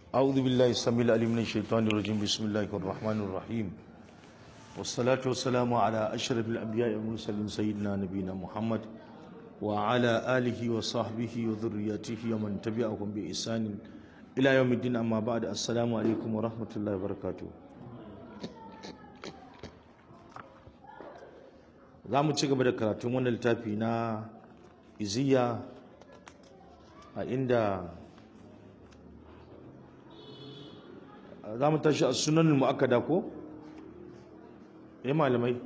أعوذ بالله السميع العليم من الشيطان الرجيم بسم الله الرحمن الرحيم والصلاة والسلام على أشرف الأنبياء والمرسلين سيدنا نبينا محمد وعلى آله وصحبه وذريته ومن تبعهم بإحسان إلى يوم الدين أما بعد السلام عليكم ورحمة الله وبركاته za mu ci gaba da karatun wannan littafi na iziya a inda za mu tashi a sunan mu'akkada ko? eh malamai?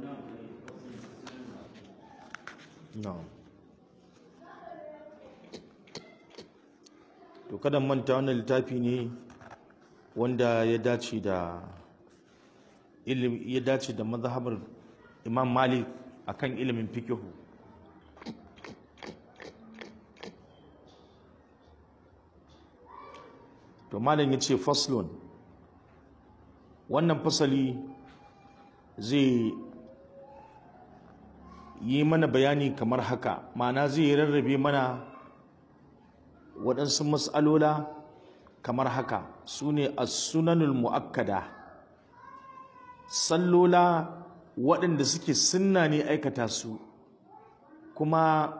na'am to kada manta wannan littafi ne wanda ya dace da ilimi ya dace da mazhabar imam malik akan ilimin fikihu to malam ya ce faslun wannan fasali zai yi mana bayani kamar haka ma'ana zai rarrabe mana waɗansu matsalola kamar haka su ne sunanul mu'akkada sallola waɗanda suke sunna ne aikata su kuma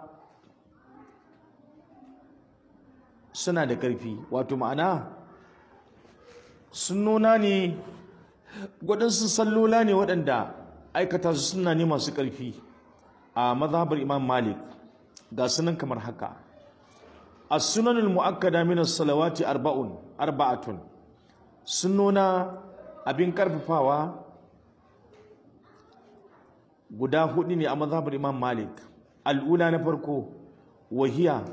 suna da ƙarfi wato ma'ana sunnona ne waɗansu sallola ne waɗanda aikata su suna ne masu ƙarfi a mazhabar imam malik ga sunan kamar haka as-sunanul mu'akkada min as-salawati arba'un arba'atun sunnona abin karfafawa guda hudu ne a mazhabar imam malik al'ula na farko wahiya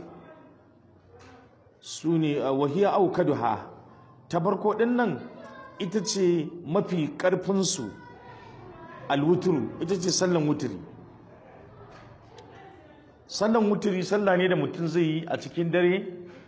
su ne wahiya au kaduha ta farko din nan ita ce mafi karfinsu alwuturu ita ce sallan wuturi sallan wuturi sallah ne da mutum zai yi a cikin dare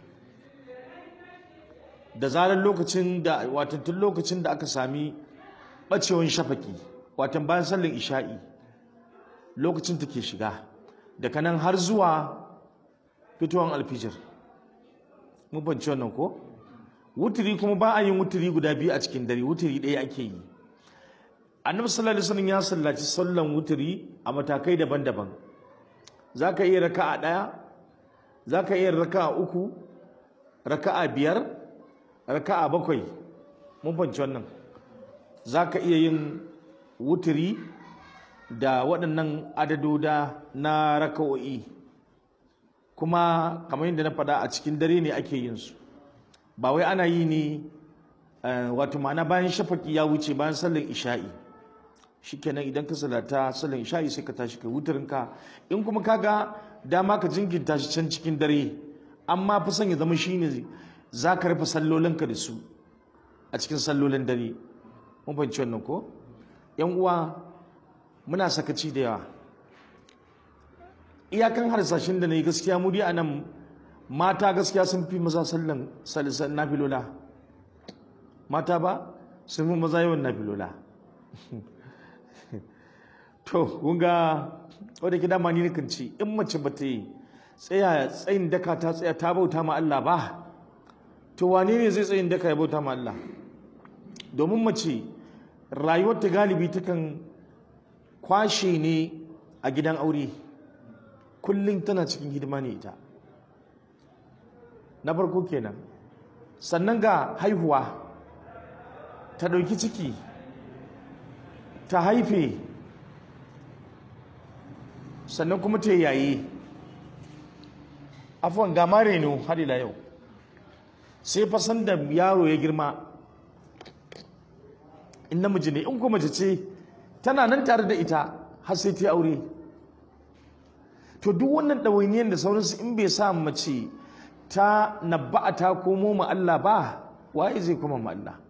da zarar lokacin da watan lokacin da aka sami bacewan shafaki watan bayan sallan isha'i lokacin ta ke shiga daga nan har zuwa fitowar alfijir mun banci wannan ko wuturi kuma ba a yin wuturi guda biyu a cikin dare wuturi ɗaya ake yi annabi sallallahu alaihi wasallam ya sallaci sallan wuturi a matakai daban-daban zaka iya raka'a ɗaya zaka iya raka'a uku raka'a biyar raka'a bakwai mun banci wannan zaka iya yin wuturi da waɗannan adadoda na raka'o'i kuma kamar yadda na faɗa a cikin dare ne ake yin su ba wai ana yi ne wato ma'ana bayan shafaki ya wuce bayan sallar isha'i shikenan idan ka salata sallar isha'i sai ka tashi kai wutarinka in kuma ka ga dama ka jinkinta shi can cikin dare amma fi son ya zama shine za ka rufe sallolinka da su a cikin sallolin dare mun fahimci wannan ko yan uwa muna sakaci da yawa iyakan harsashin da na yi gaskiya mu dai anan mata gaskiya sun fi maza sallan salisan nafilola mata ba sun fi maza yawan nafilola to kunga wadda ki dama ni kan ci in mace ba ta yi tsaya tsayin daka ta tsaya ta bauta ma Allah ba to wane ne zai tsayin daka ya bauta ma Allah domin mace rayuwar ta galibi takan kwashe ne a gidan aure kullum tana cikin hidima ne ita na farko kenan sannan ga haihuwa ta ɗauki ciki ta haife sannan kuma ta yayi afuwan ga mareno har ila yau sai fasan da yaro ya girma in namiji ne in kuma mace ce tana nan tare da ita har sai ta aure to duk wannan ɗawainiyar da sauransu in bai sa mace ta nabba'a ta komo ma Allah ba waye zai koma ma Allah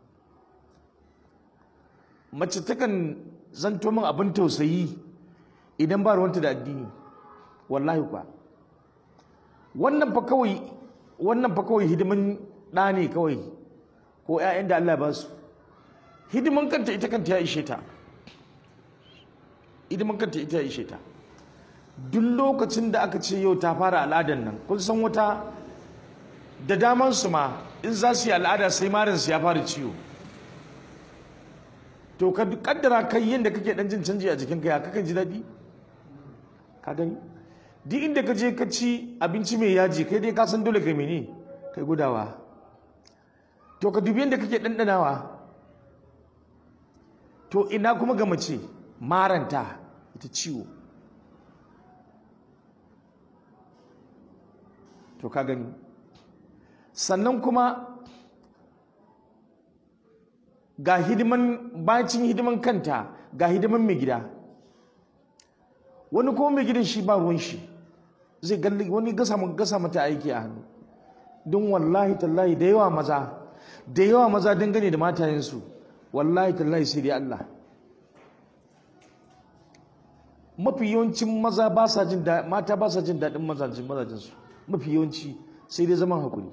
mace takan zanto min abin tausayi idan ba ruwanta da addini wallahi kwa wannan fa kawai wannan fa kawai hidiman ɗa ne kawai ko 'ya'yan da Allah ba su hidiman kanta ita kanta ya ishe ta hidiman kanta ita ya ishe ta duk lokacin da aka ce yau ta fara al'adan nan kun san wata da damansu ma in za su yi al'ada sai marinsu ya fara ciwo to ka kaddara kai yadda kake dan jin canji a jikinka ya kakan ji daɗi ka gani duk inda ka je ka ci abinci mai yaji kai dai ka san dole kai mene kai gudawa to ka dubi yadda kake ɗanɗanawa to ina kuma ga mace maranta ita ciwo to ka gani sannan kuma ga hidiman bacin hidiman kanta ga hidiman mai gida wani kuma mai gidan shi ba ruwan shi zai galli wani gasa gasa mata aiki a hannu don wallahi tallahi da yawa maza da yawa maza dangane da matayensu wallahi tallahi sai dai Allah mafi yawancin maza ba sa jin mata ba sa jin daɗin mazajin mazajinsu mafi yawanci sai dai zaman hakuri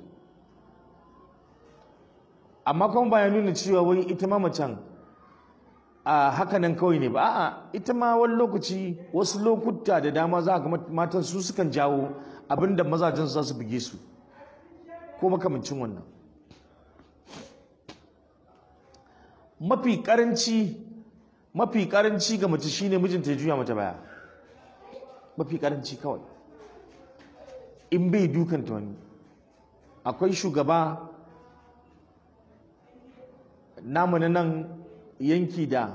amma kuma ba ya nuna cewa wai ita ma macen a hakanan kawai ne ba a'a ita ma wani lokaci wasu lokuta da dama za ga matan su sukan jawo abinda mazajen za su buge su ko makamancin wannan mafi karanci mafi karanci ga mace shine mijinta ya juya mata baya mafi karanci kawai in bai dukanta wani akwai shugaba namu na nan yanki da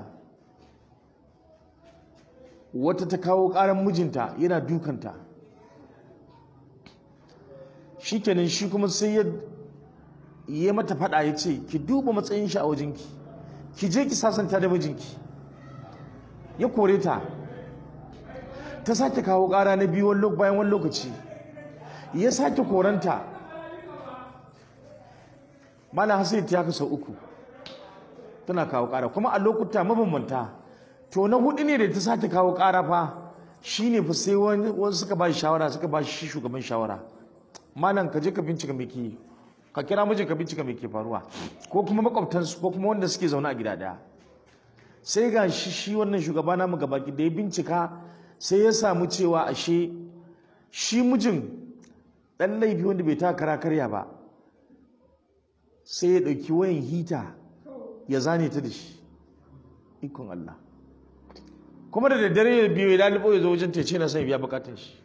wata ta kawo ƙaran mijinta yana dukanta shi kenan shi kuma sai ya yi mata faɗa ya ce ki duba matsayin shi a wajenki ki je ki sasanta da mijinki ya kore ta ta sake kawo ƙara na biyu bayan wani lokaci ya sake koranta mana hasai ta kasa uku tana kawo ƙara kuma a lokuta mabambanta to na hudu ne da ta sake kawo ƙara fa shine fa sai wani suka ba shi shawara suka ba shi shugaban shawara malam ka je ka bincika me ke ka kira mijin ka bincika me ke faruwa ko kuma makwabtansu ko kuma wanda suke zaune a gida daya sai ga shi shi wannan shugaba namu gabaki da ya bincika sai ya samu cewa ashe shi mijin ɗan laifi wanda bai ta kara karya ba sai ya ɗauki wayan hita ya zane ta da shi ikon Allah kuma da daddare ya biyo ya lalibo ya zo wajen tece na sai biya bukatar shi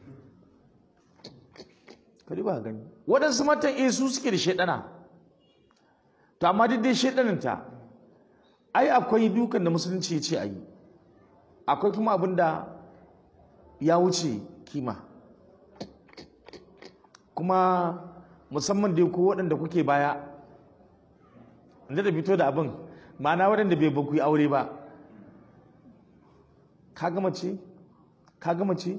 kari ba gani waɗansu matan eh su suke da shaidana to amma duk dai shaidaninta ai akwai dukan da musulunci ya ce a yi akwai kuma abin da ya wuce kima kuma musamman dai ko waɗanda kuke baya inda da fito da abin ma'ana waɗanda bai baku yi aure ba ka gama ce ka gama ce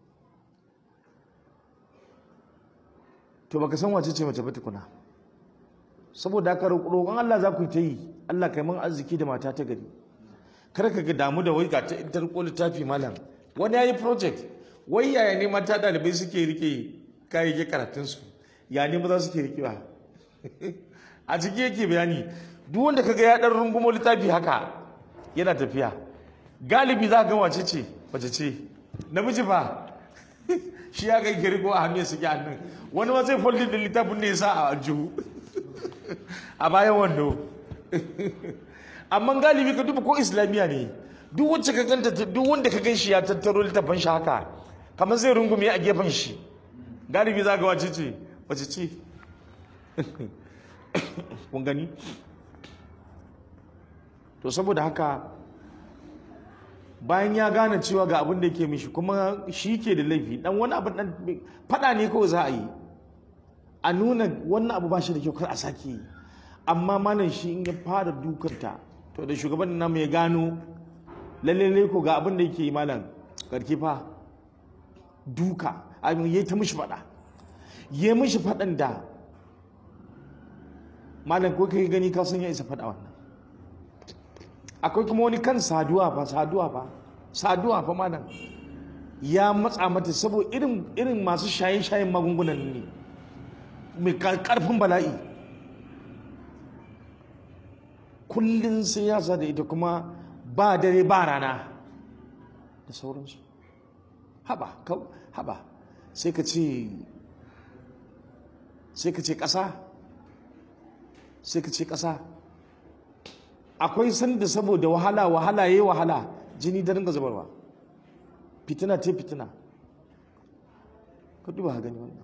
to baka san wace ce mace ba tukuna saboda haka roƙon Allah za ku yi ta yi Allah kai mun arziki da mata ta gari kar ka ga damu da wai ga ta intar ko littafi malam wani yayi project wai yaya ne mata dalibai suke rike kayayyakin karatun su ya ne maza suke rikewa a ciki yake bayani duk wanda kaga ya dan rungumo littafi haka yana tafiya galibi za ka ga wace ce wace ce namiji fa shi ya kai girgo a hannun suke hannun wani ma zai foldin da littafin ne ya sa a aljihu a bayan wando amma galibi ka duba ko islamiyya ne duk wacce ka ganta duk wanda ka gan shi ya tattaro littafin shi haka kamar zai rungume a gefen shi galibi za ga wace ce wace ce kun gani to saboda haka bayan ya gane cewa ga abin da yake mishi kuma shi ke da laifi dan wani abu dan fada ne kawai za a yi a nuna wannan abu ba shi da kyau kar a sake yi amma malam shi in ya fara dukanta to da shugaban namu ya gano lalle ko ga abin da yake yi malam karki fa duka abin yayi ta mishi fada yayi mishi fadan da malam ko kai gani ka san ya isa fada wannan akwai kuma wani kan saduwa fa saduwa fa saduwa fa malam ya matsa mata saboda irin irin masu shaye-shayen magungunan ne mai karfin bala'i kullum sai ya sa da ita kuma ba dare ba rana da sauransu haba haba sai ka ce sai ka ce ƙasa sai ka ce ƙasa akwai sanda saboda wahala wahala yayi wahala jini da ringa zubarwa fitina ce fitina ka duba gani wannan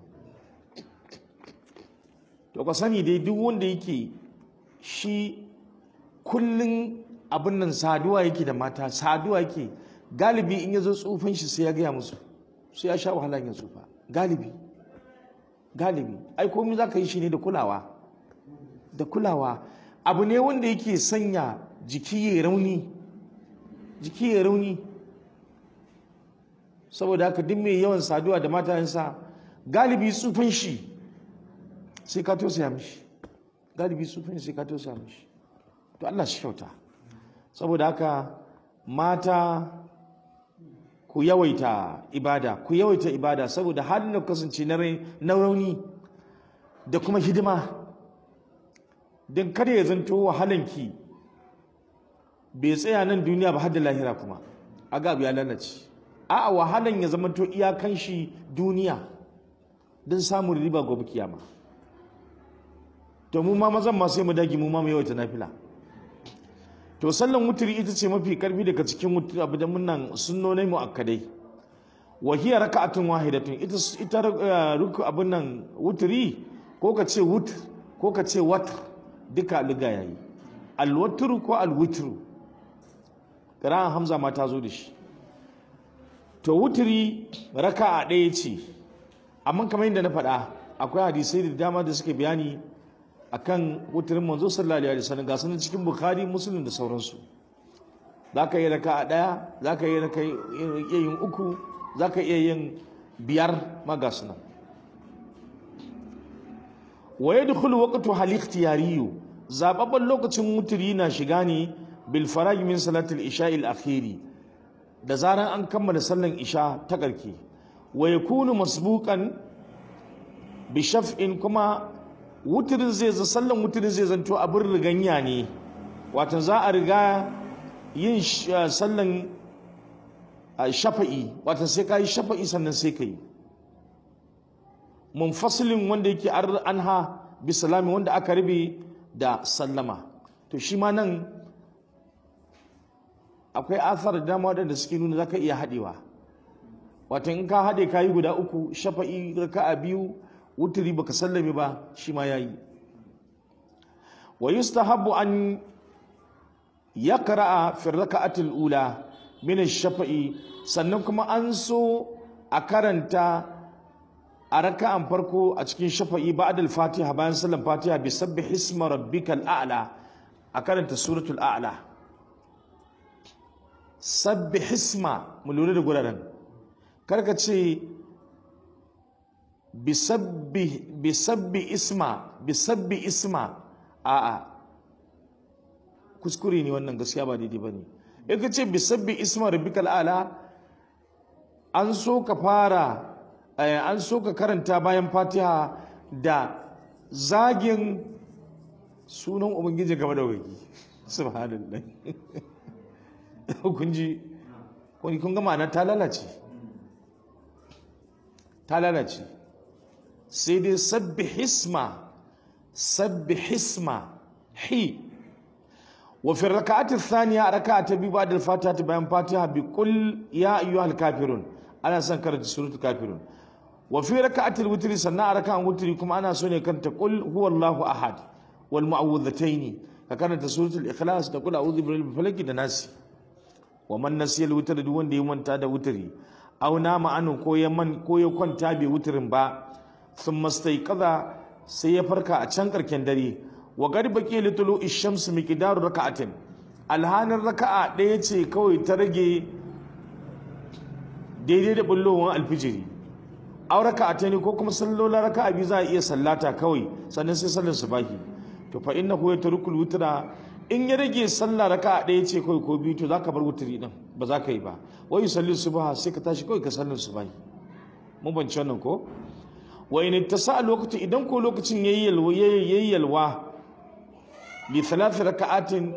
to ka sani dai duk wanda yake shi kullun abin nan saduwa yake da mata saduwa yake galibi in ya zo tsufan shi sai ya gaya musu sai ya sha wahala yin tsufa galibi galibi ai komai za ka yi shi ne da kulawa da kulawa abu ne wanda yake sanya jiki ya rauni jiki ya rauni saboda haka duk mai yawan saduwa da matayensa galibi tsufan shi sai ka tausaya mishi galibi tsufan shi sai ka tausaya mishi to Allah shi kyauta saboda haka mata ku yawaita ibada ku yawaita ibada saboda halin da kasance na na rauni da kuma hidima don kada ya zanto wahalanki bai tsaya nan duniya ba har da lahira kuma aga abu ya lalace a'a wahalan ya zama to iyakan shi duniya don samun riba gobe kiyama to mu ma mazan ma sai mu dage mu ma mu yawaita nafila to sallan wuturi ita ce mafi karfi daga cikin wuturi abu da munnan sunnonai muakkadai wa hiya raka'atun wahidatun ita ita ruku abun nan wuturi ko ka ce wut ko ka ce wat duka liga yayi alwatru ko alwitru qira'an hamza ma ta zo da shi to wuturi raka'a ɗaya ce amma kamar yadda na faɗa akwai hadisai da dama da suke bayani akan wuturin manzo sallallahu alaihi wasallam ga sunan cikin bukhari muslim da sauransu zaka yi raka'a daya zaka yi raka yin uku zaka iya yin biyar ma ga sunan wa yadkhulu waqtu hal ikhtiyari zababban lokacin wuturi na shiga ne bil faraj min salatil isha al akhiri da zaran an kammala sallan isha ta karke wa yakunu masbuqan bi shaf'in kuma wuturin zai za sallan wuturin zai zanto abin riganya ne watan za a riga yin sallan shafa'i watan sai ka yi shafa'i sannan sai ka yi munfasilin wanda yake anha bi salami wanda aka rabe da sallama to shi ma nan akwai athar da dama wadanda suke nuna zaka iya haɗewa watan in ka haɗe ka yi guda uku shafa'i raka'a biyu wuturi baka sallame ba shi ma yayi wa yustahabbu an yaqra'a fi raka'ati al-ula min ash-shafa'i sannan kuma an so a karanta a raka'an farko a cikin shafa'i ba'da al-fatiha bayan sallan fatiha bi sabbih isma rabbikal a'la a karanta suratul a'la sabbih isma mu lura da guraren karka ce bisabbi isma bisabbi isma a'a kuskure ne wannan gaskiya ba daidai bane in ka ce bisabbi isma rabbikal ala an so ka fara an so ka karanta bayan fatiha da zagin sunan ubangiji game da wagi subhanallah kun ji kun ga ma'ana ta lalace ta lalace sai dai sabbi hisma sabbi hisma hi wa fi raka'ati thaniya raka'a ta biyu ba'da al-fatiha ta bayan fatiha bi qul ya ayyuhal kafirun ana son karanta suratul kafirun wa fi raka'ati al-witri sannan a raka'an witri kuma ana so ne kanta qul huwallahu ahad wal mu'awwidhatayn ka karanta suratul ikhlas da qul a'udhu birabbil falaq da nasi wa man nasiya al-witr duk wanda ya manta da witri aw nama anu ko ya man ko ya kwanta bai witrin ba sun kaza sai ya farka a can karken dare wa gari baki litulu ishams miqdaru raka'atin alhanin raka'a ɗaya ce kawai ta rage daidai da bullowar alfijiri aw raka'ata ne ko kuma sallola raka'a biyu za a iya sallata kawai sannan sai sallar subahi to fa innahu yatrukul witra in ya rage sallah raka'a ɗaya ce kawai ko biyu to zaka bar wutri din ba za ka yi ba wa yusalli subha sai ka tashi kawai ka sallar subahi mun bance wannan ko wa in ittasa lokacin idan ko lokacin yayi yalwa yayi yalwa li thalath raka'atin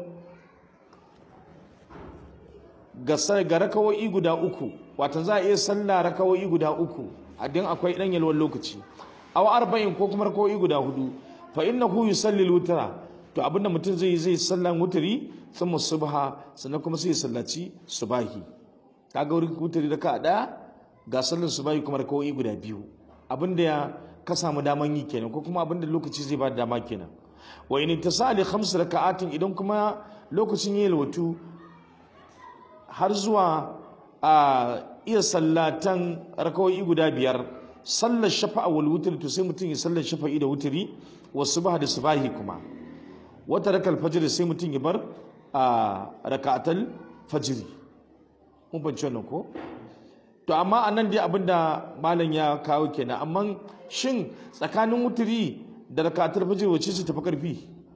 ga ga rakawoyi guda uku wato za a iya sallah rakawoyi guda uku a din akwai dan yalwan lokaci aw arba'in ko kuma rak'o'i guda hudu fa innahu yusalli al-witra to abinda mutum zai yi zai sallan wutri thumma subha sannan kuma sai ya sallaci subahi kaga wurin wutri da ka daya ga sallar subahi kuma rak'o'i guda biyu abinda ya ka samu daman yi kenan ko kuma abinda lokaci zai ba da dama kenan wa in tasali khams raka'atin idan kuma lokacin yayin watu har zuwa a iya sallatan rakawai guda biyar sallar shafa'a wal wutri to sai mutum ya sallar shafa'i da wutri wa subha da subahi kuma wata rakal fajr sai mutum ya bar a raka'atul fajr mun bance wannan ko to amma anan dai abinda malam ya kawo kenan amma shin tsakanin wutri da raka'atul fajr wacce ce tafi karfi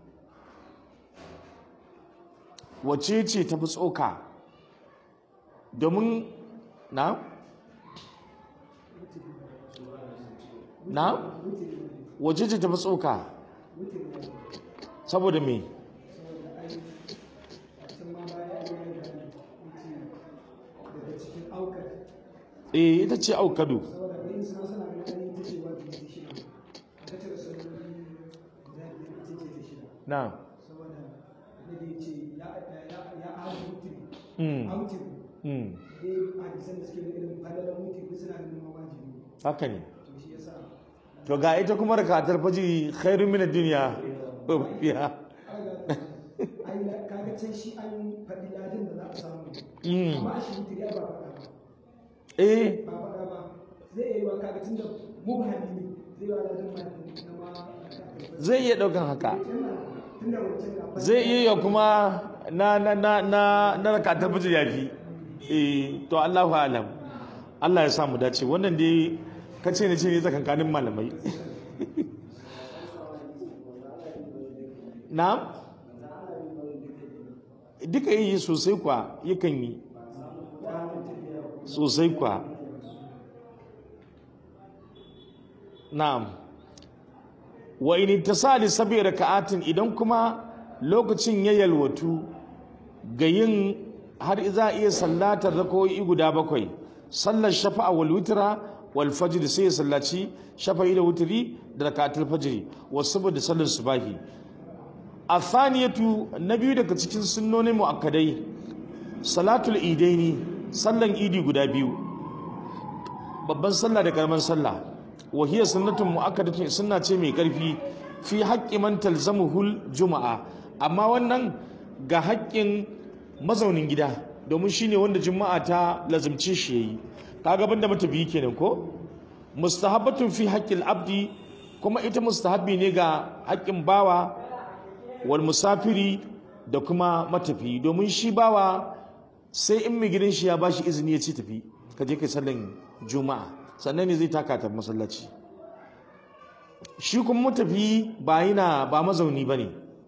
wacce ce tafi tsoka domin na na wace ce tafi tsoka saboda me eh ita ce aukadu na Mm. Mm. haka ne to ga ita kuma rakatar faji khairu min ad-dunya biya kaga can shi an faɗi ladin da za a samu Mm. amma shi mutu ya ba faɗa ba eh ba faɗa ba zai iya yi wa kaga tun da mubhami ne zai yi wa ladin ma na ma zai iya daukan haka tun da wancan na zai iya yi kuma na na na na na rakatar faji yafi eh to Allahu alam Allah ya sa mu dace wannan dai kace ne ce ne tsakankanin malamai na duka yi sosai kwa yakan yi sosai kwa na'am wa in tasali sabi raka'atin idan kuma lokacin ya yalwatu ga yin har za a iya sallatar rakoyi guda bakwai sallar shafa'a wal witra wal fajr sai ya sallaci shafa'i da wutri da rakatul fajr wasu da sallar subahi athaniyatu na biyu daga cikin sunnonin muakkadai salatul idaini sallan idi guda biyu babban sallah da karaman sallah wa hiya sunnatun muakkadatun sunna ce mai karfi fi haqqi man talzamuhul juma'a amma wannan ga haƙƙin mazaunin gida domin shine wanda juma'a ta lazimce shi yayi kaga banda mata biyu kenan ko mustahabbatun fi haqqil abdi kuma ita mustahabbi ne ga haƙƙin bawa wal musafiri da kuma matafi domin shi bawa sai in mai gidan shi ya bashi izini ya ci tafi ka je kai sallan juma'a sannan ne zai taka ta masallaci shi kuma matafi ba yana ba mazauni ba ne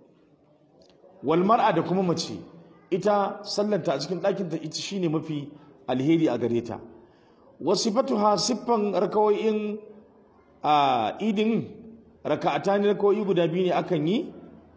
wal mar'a da kuma mace ita sallanta a cikin ɗakinta ita shine mafi alheri a gare ta wasifatuha siffan rakawoyin a idin raka'ata ne rakawoyi guda biyu ne akan yi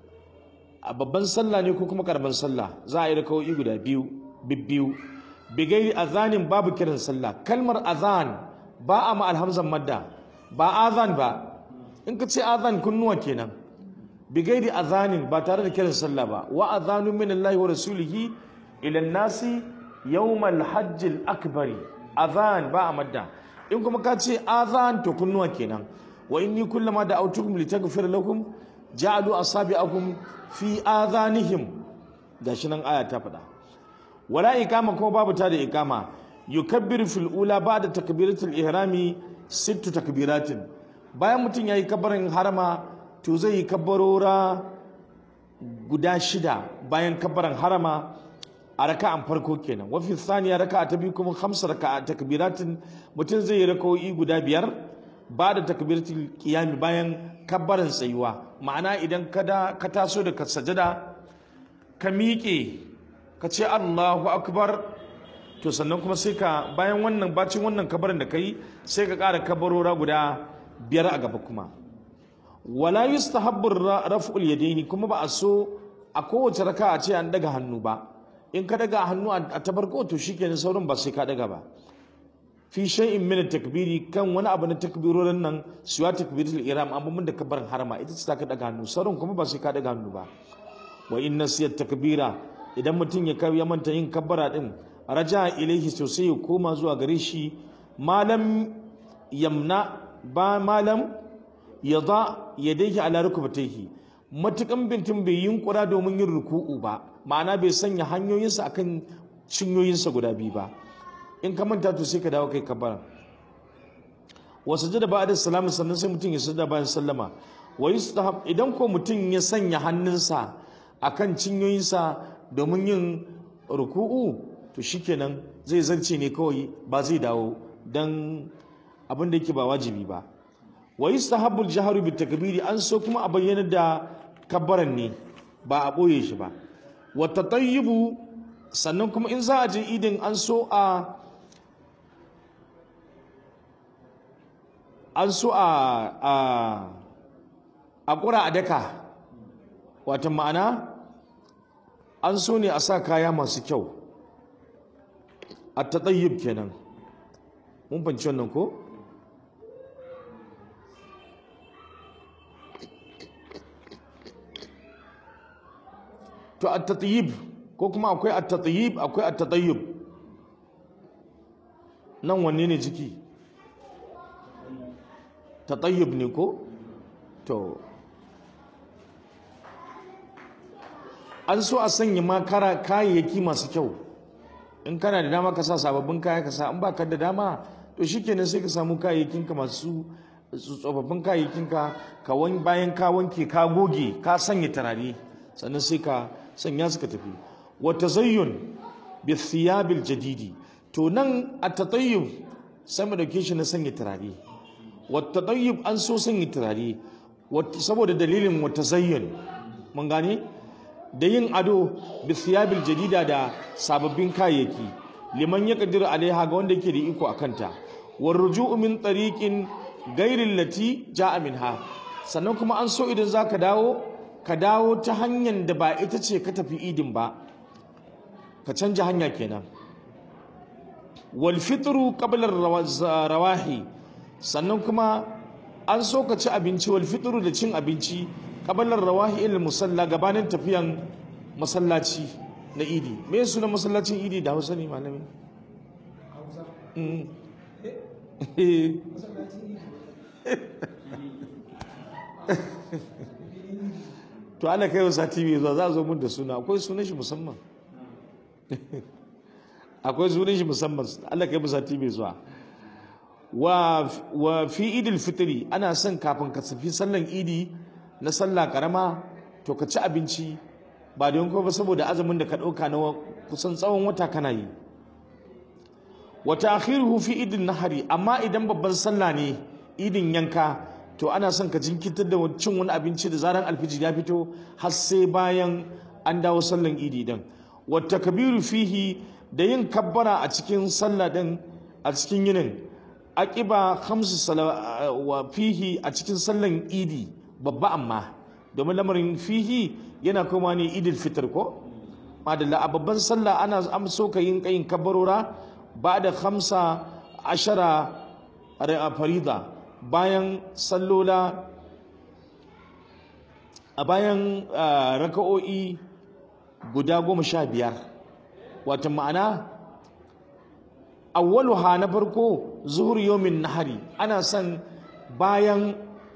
a babban sallah ne ko kuma karamin sallah za a yi rakawoyi guda biyu bibbiyu bigairi azanin babu kiran sallah kalmar azan ba a ma alhamzan madda ba azan ba in ka ce azan kunnuwa kenan bigairi azanin ba tare da kiran sallah ba wa azanun min Allah wa rasulihi ila nasi yawmal hajjil akbari azan ba a madda in kuma ka ce azan to kunnuwa kenan wa inni kullama da autukum litaghfir lakum ja'alu asabi'akum fi azanihim gashi nan aya ta faɗa wala ikama kuma babu ta da ikama yukabbiru fil ula ba'da takbiratul ihrami sittu takbiratin bayan mutum yayi kabbarin harama to zai yi kabbarora guda shida bayan kabbaran harama a raka'an farko kenan wa fi thaniya raka'a ta biyu kuma khamsa raka'a takbiratin mutum zai yi raka'o'i guda biyar ba'da takbiratul qiyami bayan kabbaran tsayuwa ma'ana idan kada ka taso da sajada ka miƙe ka ce Allahu akbar to sannan kuma sai ka bayan wannan bacin wannan kabarin da kai sai ka ƙara kabarora guda biyar a gaba kuma wala yustahabbu raf'ul yadaini kuma ba a so a kowace raka a ce an daga hannu ba in ka daga hannu a ta farko to shikenan saurin ba sai ka daga ba fi shay'in min takbiri kan wani abu na takbirorin nan siwa takbiratul ihram amma mun da kabbaran harama ita ce ta ka daga hannu sauran kuma ba sai ka daga hannu ba wa inna siyat takbira idan mutum ya ya manta yin kabbara din raja ilaihi sosai ya koma zuwa gare shi malam yamna ba malam yada yadayhi ala rukbatayhi matukan bintin bai yunkura domin yin ruku'u ba ma'ana bai sanya hanyoyinsa akan cinyoyinsa guda biyu ba in ka manta to sai ka dawo kai kabbara wa sujada ba'da salamu sannan sai mutum ya sujada bayan sallama wa yustahab idan ko mutum ya sanya hannunsa akan cinyoyinsa domin yin ruku'u to shikenan zai zarce ne kawai ba zai dawo dan abin da yake ba wajibi ba wa yustahabbu al-jahru bit takbiri an so kuma a bayyana da kabbaran ne ba a boye shi ba wa tatayyibu sannan kuma in za a je idin an so a an so a a a ƙura a daka wata ma'ana an so ne a sa kaya masu kyau a tatayyib kenan mun fanci wannan ko to a tatayyib ko kuma akwai a tatayyib akwai a tatayyib nan wanne ne ciki tatayyib ne ko to an so a sanya ma kara kayayyaki masu kyau in kana da dama ka sa sababbin kaya ka sa in ba ka da dama to shikenan sai ka samu kayayyakinka masu tsofaffin kayayyakinka ka wani bayan ka wanke ka goge ka sanya turare sannan sai ka sanya suka tafi wa tazayyun bi thiyabil jadidi to nan a tatayyub sai mu dauke shi na sanya turare wa tatayyub an so sanya turare saboda dalilin wa tazayyun mun gane da yin ado bi thiyabil jadida da sababbin kayayyaki liman ya kadiru alaiha ga wanda yake da iko akanta war ruju'u min tariqin ghairi lati ja'a minha sannan kuma an so idan zaka dawo ka dawo ta hanyar da ba ita ce ka tafi idin ba ka canja hanya kenan wal fitru qabla rawahi sannan kuma an so ka ci abinci wal fitru da cin abinci kabalar rawahi ilal musalla gabanin tafiyan masallaci na idi me suna masallacin idi da hausa ne malami to ana kai wa sati mai zuwa za a zo mun da suna akwai sunan shi musamman akwai sunan shi musamman Allah kai mu sati mai zuwa wa fi idil fitri ana son kafin ka tafi sallan idi na sallah karama to ka ci abinci ba don kuma ba saboda azumin da ka ɗauka na kusan tsawon wata kana yi wa ta'khiruhu fi idin nahari amma idan babban sallah ne idin yanka to ana son ka jinkitar da cin wani abinci da zaran alfijir ya fito har sai bayan an dawo sallan idi din wa takbiru fihi da yin kabbara a cikin sallah din a cikin yinin aqiba khamsu wa fihi a cikin sallan idi babba amma domin lamarin fihi yana kuma ne idil fitr ko madalla a babban sallah ana amso ka yin kayin kabarora ba da hamsa ashara a farida bayan sallola a bayan raka'o'i guda goma sha biyar wata ma'ana awwaluha na farko zuhur yomin nahari ana son bayan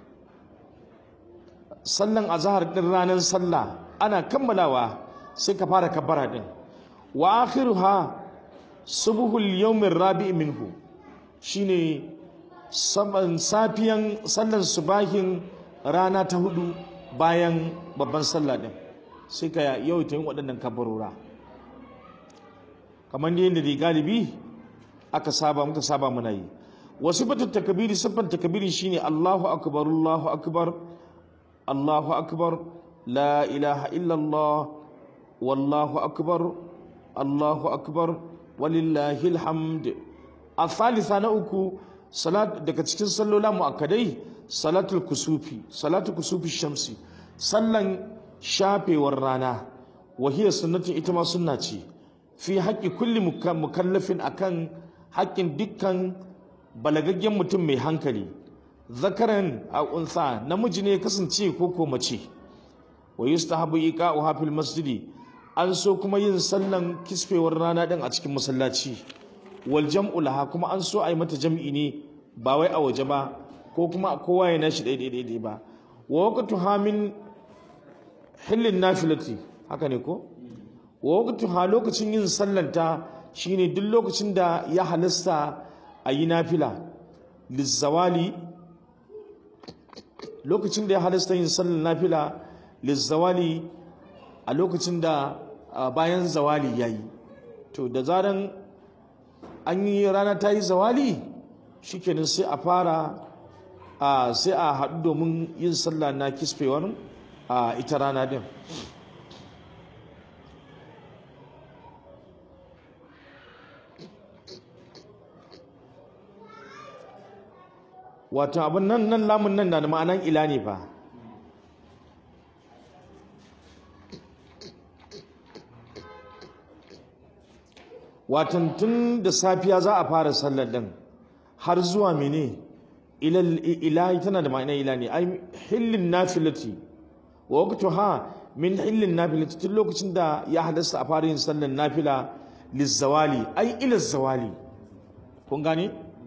sallan azahar din ranar sallah ana kammalawa sai ka fara kabbara din wa akhiruha subuhul yawmin rabi minhu shine saman safiyan sallan subahin rana ta hudu bayan babban sallah din sai ka yawaita yin waɗannan kabbarora kamar yadda da galibi aka saba muka saba muna yi wasu batun takabiri siffan takabiri shine Allahu akbar Allahu akbar الله أكبر لا إله إلا الله والله أكبر الله أكبر ولله الحمد الثالثة نأكو صلاة دكا تكين صلو لا مؤكدي صلاة الكسوفي صلاة كسوف الشمس صلى شابي ورانا وهي سنة إتما سنة في حق كل مكلف أكن haƙƙin dukkan balagaggen mutum mai hankali zakaran a unsa namiji ne kasance ko ko mace wa yustahabu iqa'uha fil masjidi an so kuma yin sallan kisfewar rana din a cikin masallaci wal jam'u laha kuma an so a yi mata jam'i ne ba wai a waje ba ko kuma kowa ya nashi daidai daidai ba wa waqtuha min hillin nafilati haka ne ko wa waqtuha lokacin yin sallanta shine duk lokacin da ya halasta a yi nafila lizzawali lokacin da ya halasta yin sallar nafila lizzawali a lokacin da bayan zawali ya yi to da zaran an yi rana ta yi zawali shikenan sai a fara sai a haɗu domin yin sallah na kisfewar a ita rana din wato abin nan nan lamun nan na da ma'anan ila ne fa watan tun da safiya za a fara sallar din har zuwa mene ilahi tana da ma'anar ila ne ai hillin nafilati wa waqtuha min hillin nafilati tun lokacin da ya halasta a fara yin sallar nafila lizzawali ai ila zawali kun gane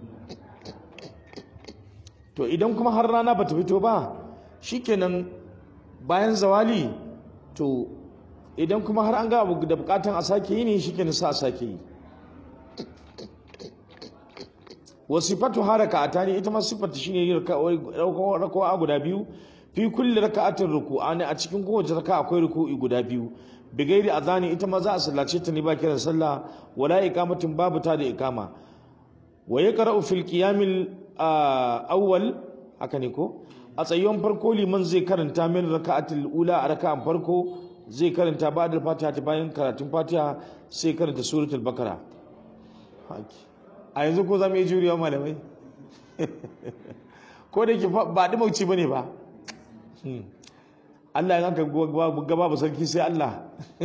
to idan kuma har rana bata fito ba shikenan bayan zawali to idan kuma har an ga abu da bukatan a sake yi ne shikenan sa a sake yi wasifatu haraka atani ita ma sifatu shine raka'a guda biyu fi kulli raka'atin ruku'ani a cikin kowace raka akwai ruku'i guda biyu bigairi azani ita ma za a sallace ta ne ba kiran sallah wala iqamatin babu ta da iqama wa yaqra'u fil qiyamil awwal haka ne ko a tsayon farko liman zai karanta min raka'atul ula a raka'an farko zai karanta ba'da fatiha ta bayan karatun fatiha sai karanta suratul bakara a yanzu ko za mu yi juriya malamai ko da ke ba ɗi mauci ba ne ba Allah ya gaba ba sarki sai Allah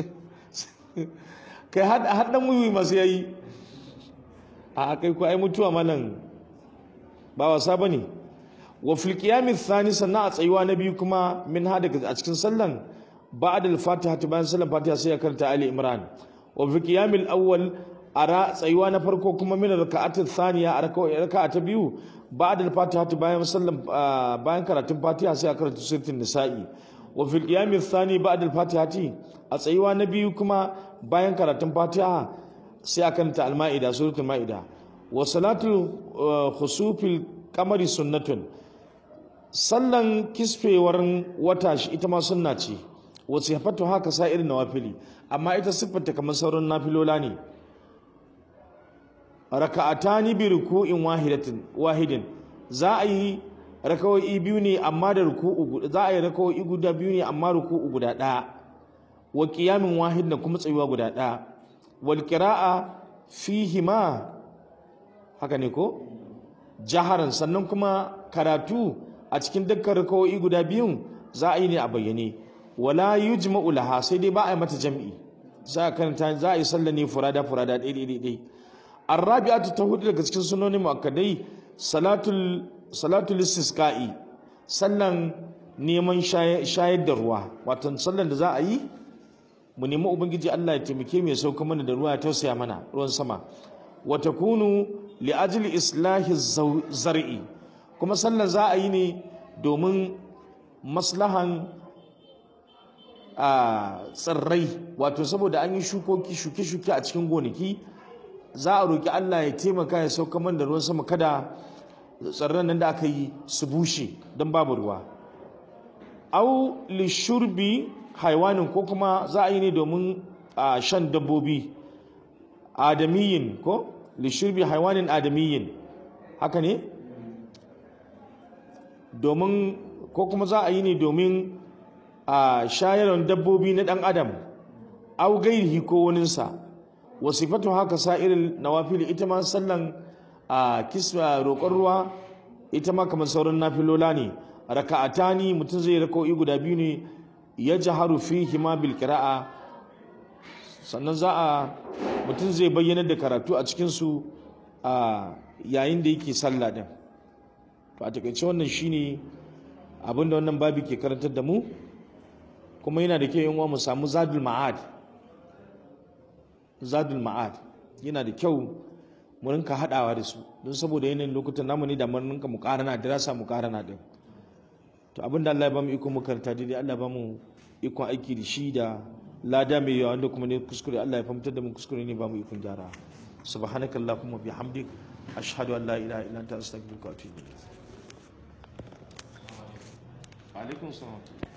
kai haɗin muyi masu yayi a kai ko ai mutuwa malam ba wasa bane wa fil qiyamith thani sannan a tsayuwa na biyu kuma min ha daga a cikin sallan ba'da al-fatiha ta bayan sallan fatiha sai ya karanta ali imran wa fil qiyamil awwal ara tsayuwa na farko kuma min raka'atul thaniya a raka'a ta biyu ba'da al-fatiha ta bayan sallan bayan karatun fatiha sai ya karanta suratul nisa'i wa fil qiyamith thani ba'da al-fatiha a tsayuwa na biyu kuma bayan karatun fatiha sai a karanta al-ma'ida suratul ma'ida wa salatul khusufil kamari sunnatun sallan kisfewar wata shi ita ma sunna ce wa sifatu haka sa irin nawafili amma ita siffarta kamar sauran nafilola ne raka'atani bi ruku'in wahidatin wahidin za a yi raka'o'i biyu ne amma da ruku'u za a yi raka'o'i guda biyu ne amma ruku'u guda ɗaya wa qiyamin wahid da kuma tsayuwa guda ɗaya wal qira'a fihima haka ne ko jaharan sannan kuma karatu a cikin dukkan rakawoyi guda biyun za a yi ne a bayyane wala yujma'u laha sai dai ba a yi mata jam'i za a karanta za a yi sallah ne furada furada ɗaya ɗaya ɗaya arrabi'atu ta hudu daga cikin sunoni muakkadai salatul salatul istisqa'i sallan neman shayar da ruwa wato sallan da za a yi mu nemi ubangiji Allah ya taimake mu ya sauka mana da ruwa ya tausaya mana ruwan sama wa takunu li ajli islahi zar'i kuma sallan za a yi ne domin maslahan a tsirrai wato saboda an yi shukoki shuke-shuke a cikin gonaki za a roki Allah ya taimaka ya sauka mana da ruwan sama kada tsirran nan da aka yi su bushe don babu ruwa au li shurbi haiwanin ko kuma za a yi ne domin shan dabbobi adamiyin ko lishirbi haiwanin adamiyin haka ne domin ko kuma za a yi ne domin a shayarwar dabbobi na ɗan adam au gairihi ko waninsa wasifatu haka sa'irin nawafili ita ma sallan a kisma roƙon ruwa ita ma kamar sauran nafilola ne raka'atani mutum zai raka'o'i guda biyu ne ya jaharu fihi ma bil qira'a sannan za a mutum zai bayyana da karatu a cikinsu a yayin da yake sallah din to a takaice wannan shine abin da wannan babi ke karantar da mu kuma yana da kyau yin mu samu zadul ma'ad zadul ma'ad yana da kyau mu rinka hadawa da su don saboda yanayin lokutan namu ne da mun rinka mu karana dirasa mu karana din to abin da Allah ya bamu iko mu karanta daidai Allah ya bamu ikon aiki da shi da lada mai yawa wanda kuma ne kuskure Allah ya fahimtar da mu kuskure ne bamu ikon gyara subhanakallahumma bihamdik ashhadu an la ilaha illa anta astaghfiruka wa atubu ilayk alaikum salam